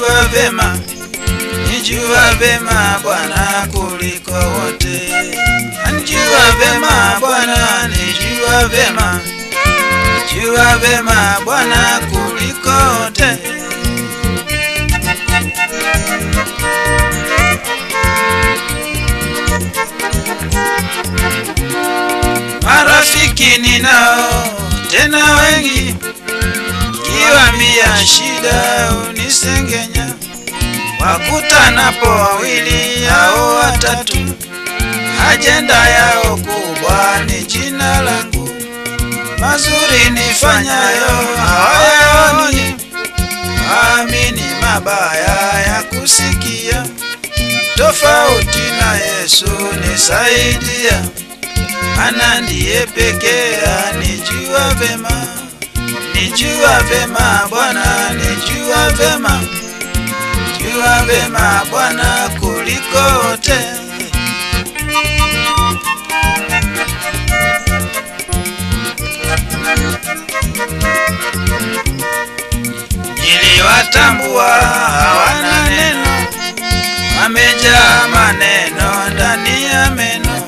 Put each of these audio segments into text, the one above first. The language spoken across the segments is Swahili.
nijua vema, nijua vema Bwana kuliko wote. Nijua vema Bwana, nijua vema, nijua vema Bwana kuliko wote. Marafiki ninao tena wengi, kiwambia shida unisengenya, wakutanapo wawili au watatu, ajenda yao kubwa ni jina langu, mazuri nifanyayo hawayaoni, amini mabaya ya kusikia, tofauti na Yesu nisaidia ana ndiye pekee anijua vema, nijua vema Bwana, nijua vema, nijua vema Bwana kuliko wote. Niliwatambua hawana neno, wamejaa maneno ndani ya meno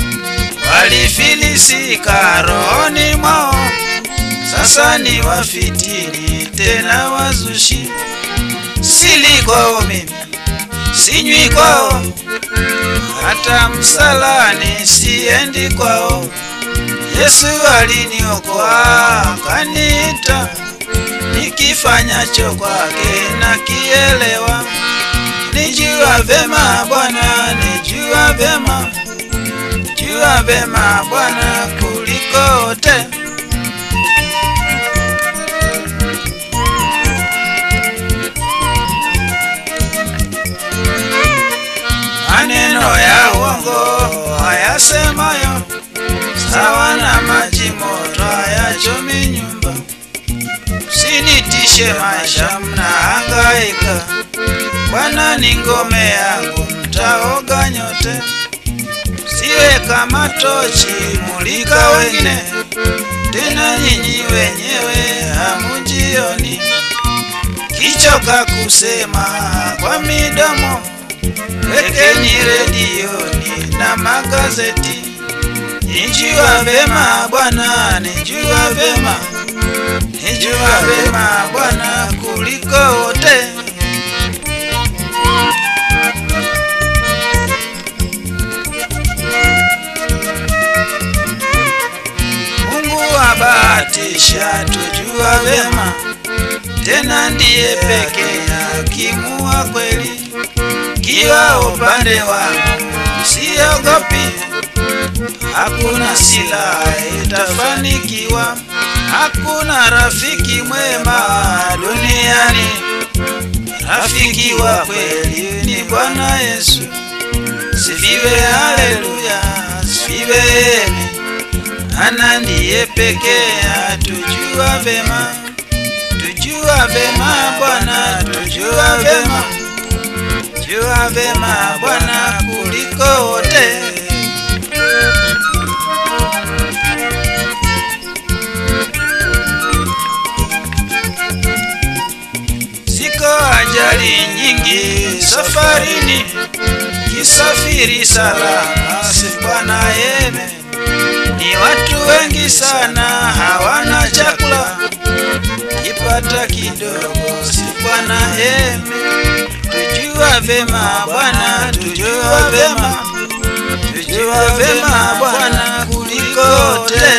walifilisika rohoni mwao, sasa ni wafitini tena wazushi. Sili kwao mimi, sinywi kwao, hata msalani siendi kwao. Yesu aliniokoa akaniita, nikifanyacho kwake nakielewa. Nijua vema Bwana, nijua vema jua vema Bwana kuliko wote. Maneno ya uongo hayasemayo sawa na maji moto hayachomi nyumba. Usinitishe maisha, mnahangaika. Bwana ni ngome yangu, mtaoga nyote siwe kama tochi mulika wengine, tena nyinyi wenyewe hamujioni. Kichoka kusema kwa midomo, wekeni redioni na magazeti. Nijua vema Bwana, nijua vema, nijua vema Bwana kuliko wote. kubahatisha tujua vema, tena ndiye pekee hakimu wa kweli. Kiwa upande wangu siogopi, hakuna silaha itafanikiwa, hakuna rafiki mwema duniani. Rafiki wa kweli ni Bwana Yesu. Sifiwe, haleluya, sifiwe ana ndiye pekee atujua vema, tujua vema Bwana, tujua vema, jua vema Bwana kuliko wote. Ziko ajali nyingi safarini, kisafiri salama, si Bwana yeme ni watu wengi sana hawana chakula, kipata kidogo si Bwana heme. Tujua vema Bwana, tujua vema, tujua vema Bwana kuliko wote.